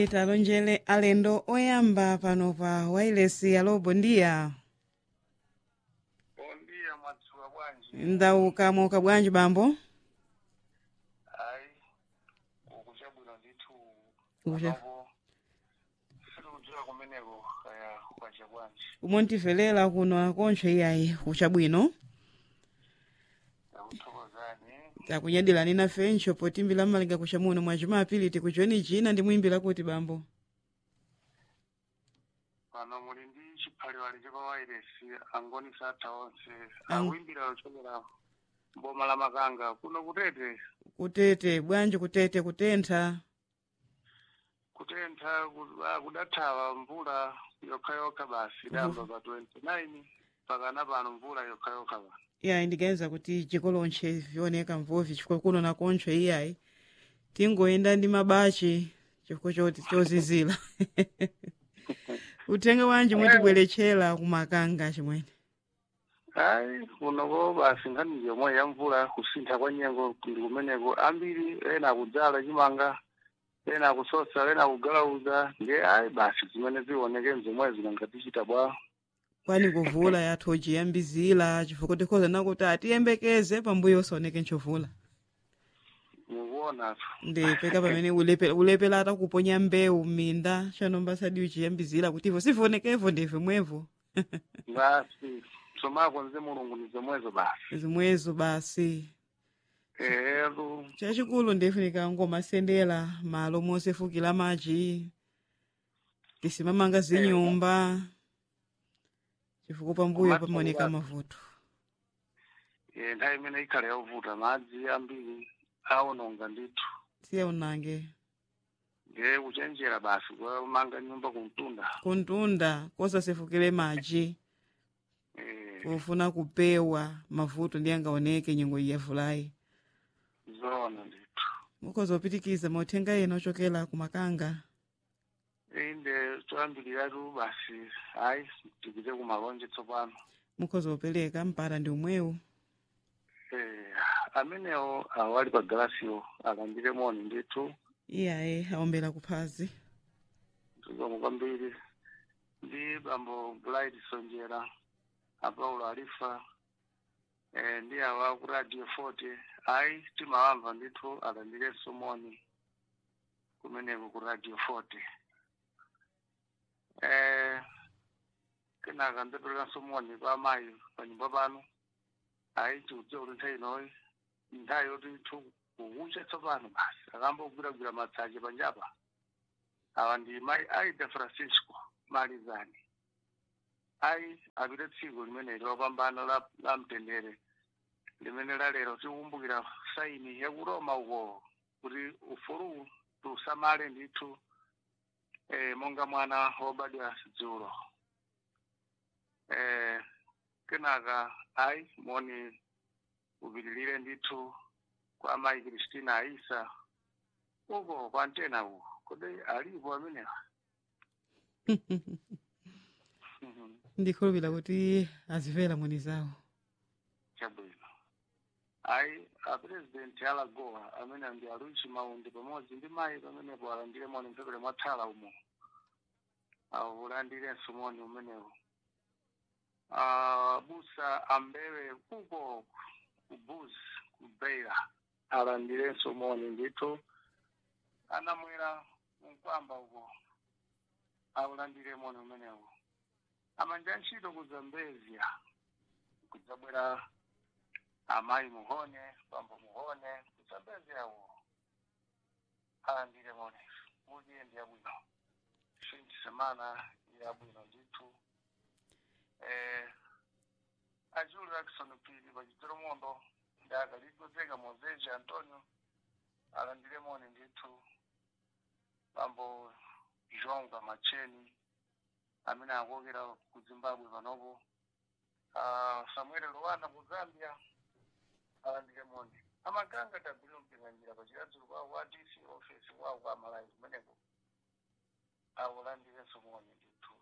talonjere alendo oyamba pano pa wailesi alo bondiya bondiya madzuka bwanji ndauka muka bwanji bambo hayi uku chabwino ndithu Kucha- panopo sitikudziwa kumeneko kaya kwacha bwanji umontivelera kuno akoncho iyayi kuchabwino ndakuthokozani takunyadilani nafencho potimbila mmalinga kucha muno mwa jumapili tikuchoni china ndimwimbira kuti bambo pano muli ndi chiphaliwali chapawairesi angoni satha onse Ang- akuimbira ochokera mboma la makanga kuno kutete kutete bwanji kutete kutentha kutentha ku- ah, kudathawa mvula yokhayokha basi idayamba pa 29 pakana pano mvula yokhayokha pano iyayi ndiganiza kuti chikolonche vioneka mvovi chifukwa kuno nakoncho iyayi tingoyenda ndi mabachi chifukwa choti chozizira uthenga wanji mwetibweretchera kumakanga chimwene hayi kunoko basi nkhani yomwe ya mvula kusintha kwa nyengo ndi kumeneko ambiri ena akudzala chimanga ena akusosa ena akugalauza nge ayi basi zimene zioneke mzomwe zinangatichita bwa kwani kuvula yathu ojiyambizira chifukwa tikhoza nakuti atiyembekeze pambuyo osaoneke nchovula mukuonatu ndipeka pamene ulepera ulepera atakuponya mbewu m'minda chanomba sadi uchiyambizira kuti ivo sivionekevo ndive mwevo basi somako nze mulungu ndi zomwezo basi zimwezo basi ehetu chachikulu ndifunika ngomasendera malo mosefukira madzi tisimamanga zinyumba chifukwa pambuyo Komanso pamaoneka basi. mavuto e, nthawi imene ikhale yovuta madzi ambiri aononga ndithu siya unange nge kuchenjera basi kumanga nyumba kumtunda kuntunda kosasefukire madzi e, kufuna kupewa mavuto ndi angaoneke nyengo iyavulayi zoona ndithu mukhoza kupitikiza mauthenga ena ochokera kumakanga inde toyambiriratu basi hayi tipite kumalonje tsopano mukhoza kupereka mpata ndi umwewu eh, amenewo awali pa galasiyo alandire moni ndithu iyaye aombera kuphazi tuzomwe kwambiri ndi bambo blight sonjera apaulo alifa eh, ndi awa ku radio forty ayi timawamva ndithu alandirenso moni kumeneko ku radio forty eh, kenaka ndaperekanso moni kwa amayi pa nyumba pano ayi tikudziwa kuti nthawi inoyi nthawi yoti thu kukucha tsopano basi akambogwiragwira matsache panjapa awa ndi mayi aida francisco malizani ayi apite tsiku limeneli lopambana la, la mtendere limene lalero tikukumbukira saini ya ku roma uko kuti ufuluwu tiusamale ndithu eh, monga mwana wobadwa dzulo eh, kenaka ayi moni upitilire ndithu kwa mayi kristina aisa uko kwa ntena uko kodi alipo amenewa ndikhulupira kuti azimvera moni zawo chabwino ayi apresidenti alagoa amene ndi aluichi maundi pamodzi ndi mayi pamenepo alandire moni mphepete mwathala umo aulandirenso moni umenewo abusa ambewe kuko kubuzi kubeira alandirenso moni ndithu anamwera mkwamba uko aulandire moni umenewo amanja ntchito ku zambezia kudzabwera amayi muhone bambo muhone kudzambezia uko alandire moni uliye ndi yabwino finti semana yabwino ndithu eh, ajulu jackson pili pachitiro mondo ndakaligodzeka mozeji antonio alandire moni ndithu bambo jonga macheni amene akokera ku zimbabwe panopo uh, samuel luwana ku zambia alandire moni amaganga tagulira mpinganjira pachiradzulu kwawo kwa dc office kwawo kwa malayi kumeneko awulandirenso moni ndithu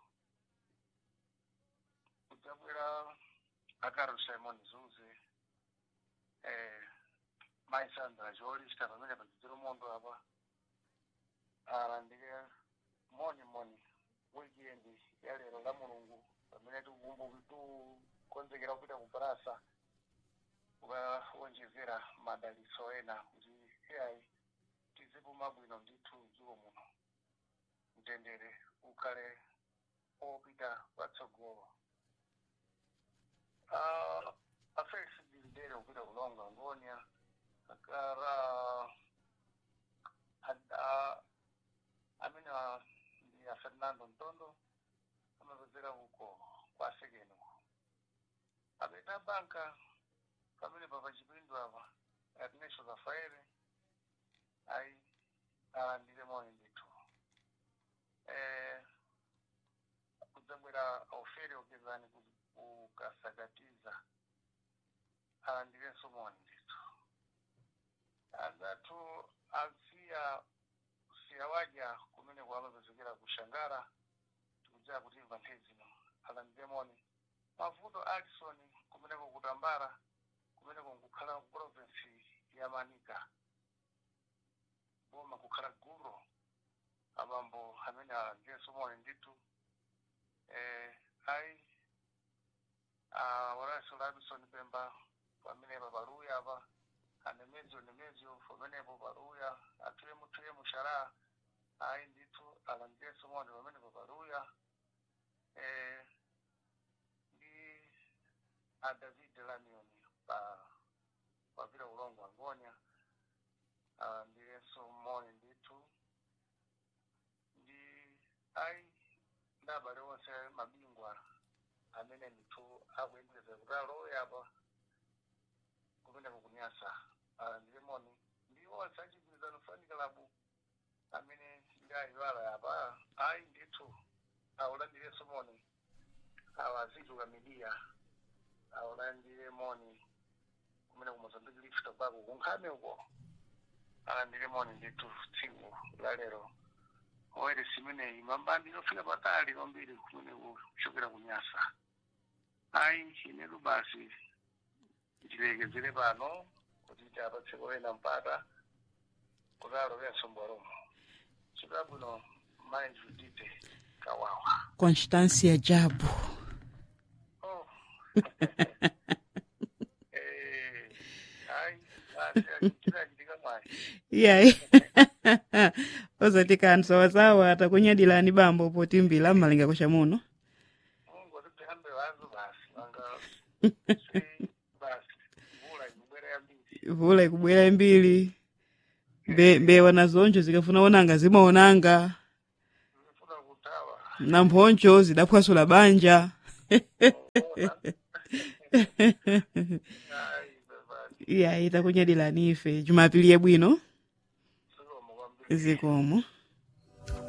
kudzabwera akarol simon zuze eh, maisandra jolista pamene pachitiro mondo apa alandire moni moni weekend ya lero la mulungu pamene tikumbu tikukonzekera kupita ku barasa ukawonjezera madalitso ena kuti iyayi tizipuma bwino ndithu dziko muno mtendere ukhale opita patsogolo Ah, afesi bilidere kupita kulonga ngonia akara ad- ah, amene ah, ndi a fernando ntondo amapezera uko kwa sekeno apeta banka pamene papa chipindu apa ernesto rafaele ayi alandire moni ndithu eh, kudzabwera ofere okezani kukasakatiza alandirenso moni ndithu azathu asiya siya waja kumene kwamapezekera kushangara tikudziwa kuti imva nthezino alandire moni mavuto alison kumeneko kutambara kumeneko nkukhala ku province ya manika boma kukhala guro abambo amene alandirenso moni ndithu eh, ayi ah, waranso labison pemba pamenepa paluya apa anemezyo nemezyo pamenepo paluya atuyemu tuyemu shara ayi ndithu alandirenso moni pamenepo paluya eh, ndi a david lamion pa papita ulongo angonia alandirenso moni ndithu ndi ayi ndi abale onse mabingwa amene ndithu akuyembekeza kuti alowe apa kumeneko kunyasa alandire moni ndi onse achigwirizano fanikalabu amene ndi ayiwala apa ayi ndithu awulandirenso moni awaziduka midiya awulandire moni kumene ku mozambique leaf tobacco kunkhame uko alandire moni ndithu tsiku la lero oyere simeneyi mambandi lofika patali kwambiri kumene kuchokera kunyasa ayi inetu basi ndilekezere pano kuti tiapatseko ena mpata kuti alowenso mbwalomo chikabwino mayi judite kawawa constancia jabu oh. eh, ayi basi achitirachitika mwayi iyayi ozati kanthu sawasawa atakunyadilani bambo potimbila mmalinga kucha muno mungu tihambe wazo basi anga si basi mvula ikubwera yambiri vula ikubwera mbiri mbe mbewa nazonjo zikafuna onanga zimaonanga zifuna kutawa na mphoncho zidaphwasula banja ayi bebani iyayi takunyadilani ife jumapili yabwino zikomo kwambiri zikomo